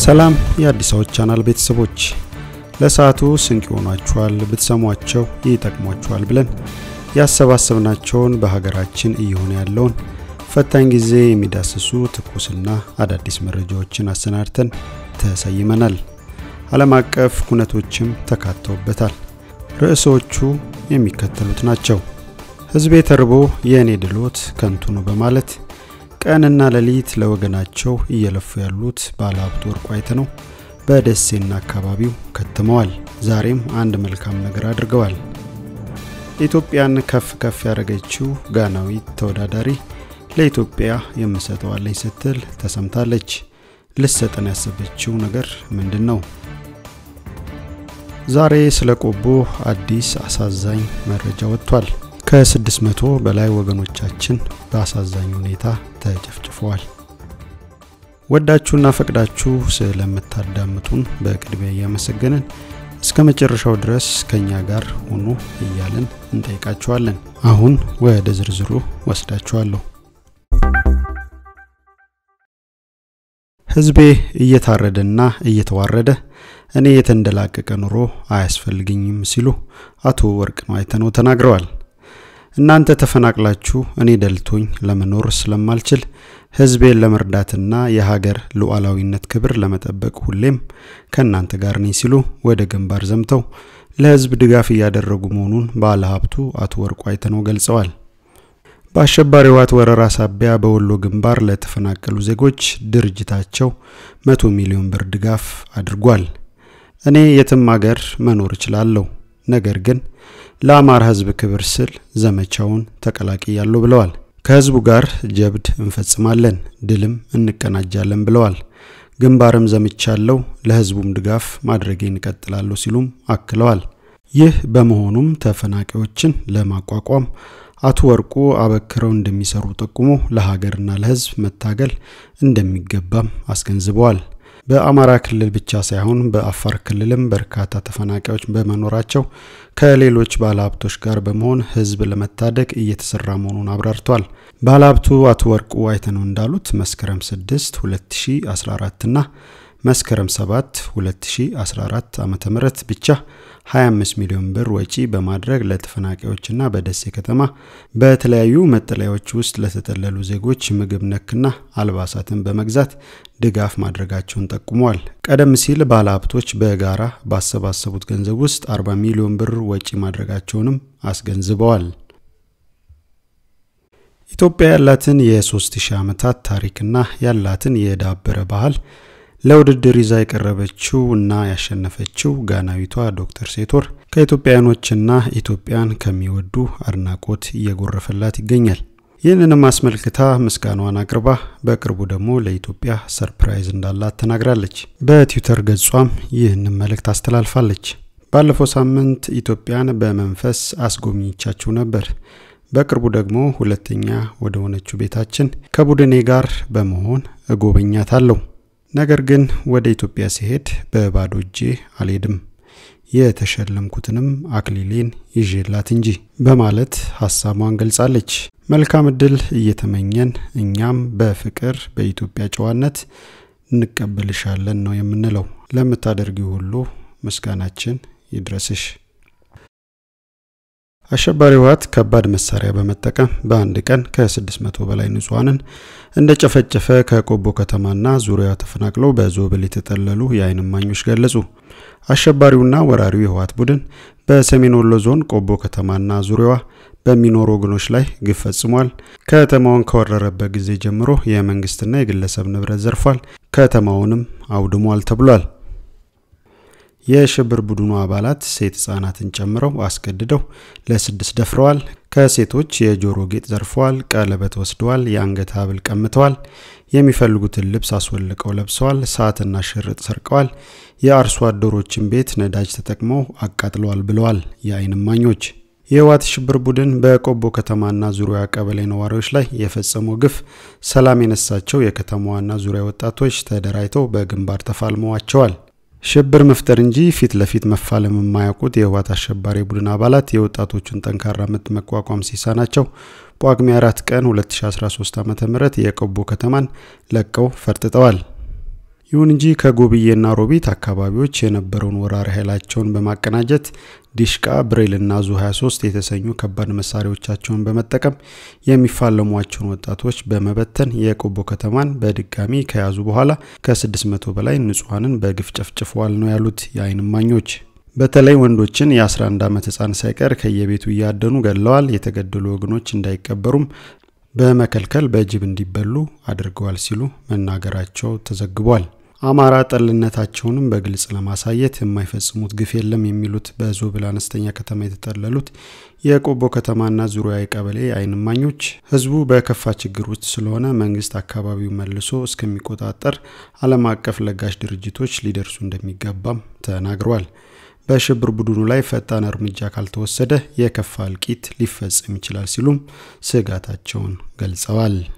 ሰላም የአዲስ አበባ ቻናል ቤተሰቦች፣ ለሰዓቱ ስንቅ ይሆኗችኋል፣ ብትሰሟቸው ይጠቅሟችኋል ብለን ያሰባሰብናቸውን በሀገራችን እየሆነ ያለውን ፈታኝ ጊዜ የሚዳስሱ ትኩስና አዳዲስ መረጃዎችን አሰናድተን ተሰይመናል። ዓለም አቀፍ ኩነቶችም ተካተውበታል። ርዕሶቹ የሚከተሉት ናቸው። ሕዝቤ ተርቦ የእኔ ድሎት ከንቱ ነው በማለት ቀንና ሌሊት ለወገናቸው እየለፉ ያሉት ባለሀብቱ ወርቁ አይተነው በደሴና አካባቢው ከትመዋል። ዛሬም አንድ መልካም ነገር አድርገዋል። ኢትዮጵያን ከፍ ከፍ ያደረገችው ጋናዊት ተወዳዳሪ ለኢትዮጵያ የምሰጠዋለኝ ስትል ተሰምታለች። ልሰጠን ያሰበችው ነገር ምንድን ነው? ዛሬ ስለ ቆቦ አዲስ አሳዛኝ መረጃ ወጥቷል። ከ600 በላይ ወገኖቻችን በአሳዛኝ ሁኔታ ተጨፍጭፈዋል። ወዳችሁና ፈቅዳችሁ ስለምታዳምጡን በቅድሚያ እያመሰገንን እስከ መጨረሻው ድረስ ከኛ ጋር ሆኑ እያልን እንጠይቃችኋለን። አሁን ወደ ዝርዝሩ ወስዳችኋለሁ። ሕዝቤ እየታረደና እየተዋረደ እኔ የተንደላቀቀ ኑሮ አያስፈልግኝም ሲሉ አቶ ወርቅነህ አይተነው ተናግረዋል። እናንተ ተፈናቅላችሁ እኔ ደልቶኝ ለመኖር ስለማልችል ሕዝቤን ለመርዳትና የሀገር ሉዓላዊነት ክብር ለመጠበቅ ሁሌም ከእናንተ ጋር ነኝ ሲሉ ወደ ግንባር ዘምተው ለሕዝብ ድጋፍ እያደረጉ መሆኑን ባለ ሀብቱ አቶ ወርቁ አይተነው ገልጸዋል። በአሸባሪ ህወሓት ወረራ ሳቢያ በወሎ ግንባር ለተፈናቀሉ ዜጎች ድርጅታቸው መቶ ሚሊዮን ብር ድጋፍ አድርጓል። እኔ የትም ሀገር መኖር እችላለሁ፣ ነገር ግን ለአማራ ህዝብ ክብር ስል ዘመቻውን ተቀላቅያለሁ ብለዋል። ከህዝቡ ጋር ጀብድ እንፈጽማለን፣ ድልም እንቀናጃለን ብለዋል። ግንባርም ዘምቻለሁ፣ ለህዝቡም ድጋፍ ማድረጌን እቀጥላለሁ ሲሉም አክለዋል። ይህ በመሆኑም ተፈናቃዮችን ለማቋቋም አቶ ወርቁ አበክረው እንደሚሰሩ ጠቁሞ ለሀገርና ለህዝብ መታገል እንደሚገባም አስገንዝበዋል። በአማራ ክልል ብቻ ሳይሆን በአፋር ክልልም በርካታ ተፈናቃዮች በመኖራቸው ከሌሎች ባለሀብቶች ጋር በመሆን ህዝብ ለመታደግ እየተሰራ መሆኑን አብራርተዋል። ባለሀብቱ አቶ ወርቁ አይተነው እንዳሉት መስከረም 6 2014 እና መስከረም 7 2014 ዓ ም ብቻ 25 ሚሊዮን ብር ወጪ በማድረግ ለተፈናቃዮችና በደሴ ከተማ በተለያዩ መጠለያዎች ውስጥ ለተጠለሉ ዜጎች ምግብ ነክና አልባሳትን በመግዛት ድጋፍ ማድረጋቸውን ጠቁመዋል። ቀደም ሲል ባለሀብቶች በጋራ ባሰባሰቡት ገንዘብ ውስጥ 40 ሚሊዮን ብር ወጪ ማድረጋቸውንም አስገንዝበዋል። ኢትዮጵያ ያላትን የ3000 ዓመታት ታሪክና ያላትን የዳበረ ባህል ለውድድር ይዛ የቀረበችው እና ያሸነፈችው ጋናዊቷ ዶክተር ሴቶር ከኢትዮጵያውያኖችና ኢትዮጵያን ከሚወዱ አድናቆት እየጎረፈላት ይገኛል። ይህንንም አስመልክታ ምስጋናዋን አቅርባ በቅርቡ ደግሞ ለኢትዮጵያ ሰርፕራይዝ እንዳላት ተናግራለች። በትዊተር ገጿም ይህንን መልእክት አስተላልፋለች። ባለፈው ሳምንት ኢትዮጵያን በመንፈስ አስጎብኝቻችሁ ነበር። በቅርቡ ደግሞ ሁለተኛ ወደ ሆነችው ቤታችን ከቡድኔ ጋር በመሆን እጎበኛታለሁ። ነገር ግን ወደ ኢትዮጵያ ሲሄድ በባዶ እጄ አልሄድም፣ የተሸለምኩትንም አክሊሌን ይዤላት እንጂ በማለት ሀሳቧን ገልጻለች። መልካም እድል እየተመኘን እኛም በፍቅር በኢትዮጵያ ጨዋነት እንቀበልሻለን ነው የምንለው። ለምታደርጊው ሁሉ ምስጋናችን ይድረስሽ። አሸባሪ ህወሓት ከባድ መሳሪያ በመጠቀም በአንድ ቀን ከ600 በላይ ንጹሐንን እንደጨፈጨፈ ከቆቦ ከተማና ዙሪያዋ ተፈናቅለው በዞብል የተጠለሉ የዓይን እማኞች ገለጹ። አሸባሪውና ወራሪው የህወሓት ቡድን በሰሜን ወሎ ዞን ቆቦ ከተማና ዙሪያዋ በሚኖሩ ወገኖች ላይ ግፍ ፈጽሟል። ከተማውን ከወረረበት ጊዜ ጀምሮ የመንግስትና የግለሰብ ንብረት ዘርፏል፣ ከተማውንም አውድሟል ተብሏል። የሽብር ቡድኑ አባላት ሴት ህጻናትን ጨምረው አስገድደው ለስድስት ደፍረዋል። ከሴቶች የጆሮ ጌጥ ዘርፈዋል፣ ቀለበት ወስደዋል፣ የአንገት ሀብል ቀምተዋል፣ የሚፈልጉትን ልብስ አስወልቀው ለብሰዋል፣ ሰዓትና ሽርጥ ሰርቀዋል፣ የአርሶ አደሮችን ቤት ነዳጅ ተጠቅመው አቃጥለዋል ብለዋል የዓይን እማኞች። የህወሓት ሽብር ቡድን በቆቦ ከተማና ዙሪያ ቀበሌ ነዋሪዎች ላይ የፈጸመው ግፍ ሰላም የነሳቸው የከተማዋና ዙሪያ ወጣቶች ተደራጅተው በግንባር ተፋልመዋቸዋል። ሽብር መፍጠር እንጂ ፊት ለፊት መፋለም የማያውቁት የህወሓት አሸባሪ ቡድን አባላት የወጣቶቹን ጠንካራ ምት መቋቋም ሲሳናቸው ጳጉሜ 4 ቀን 2013 ዓ ም የቆቦ ከተማን ለቀው ፈርጥጠዋል። ይሁን እንጂ ከጎብዬና ሮቢት አካባቢዎች የነበረውን ወራሪ ኃይላቸውን በማቀናጀት ዲሽቃ፣ ብሬልና ዙ 23 የተሰኙ ከባድ መሳሪያዎቻቸውን በመጠቀም የሚፋለሟቸውን ወጣቶች በመበተን የቆቦ ከተማን በድጋሚ ከያዙ በኋላ ከ600 በላይ ንጹሐንን በግፍ ጨፍጭፈዋል ነው ያሉት የዓይን እማኞች። በተለይ ወንዶችን የ11 ዓመት ህፃን ሳይቀር ከየቤቱ እያደኑ ገድለዋል። የተገደሉ ወገኖች እንዳይቀበሩም በመከልከል በጅብ እንዲበሉ አድርገዋል ሲሉ መናገራቸው ተዘግቧል። አማራ ጠልነታቸውንም በግልጽ ለማሳየት የማይፈጽሙት ግፍ የለም የሚሉት በዞብል አነስተኛ ከተማ የተጠለሉት የቆቦ ከተማና ዙሪያ ቀበሌ ዓይን እማኞች ህዝቡ በከፋ ችግር ውስጥ ስለሆነ መንግስት አካባቢው መልሶ እስከሚቆጣጠር ዓለም አቀፍ ለጋሽ ድርጅቶች ሊደርሱ እንደሚገባም ተናግረዋል። በሽብር ቡድኑ ላይ ፈጣን እርምጃ ካልተወሰደ የከፋ እልቂት ሊፈጸም ይችላል ሲሉም ስጋታቸውን ገልጸዋል።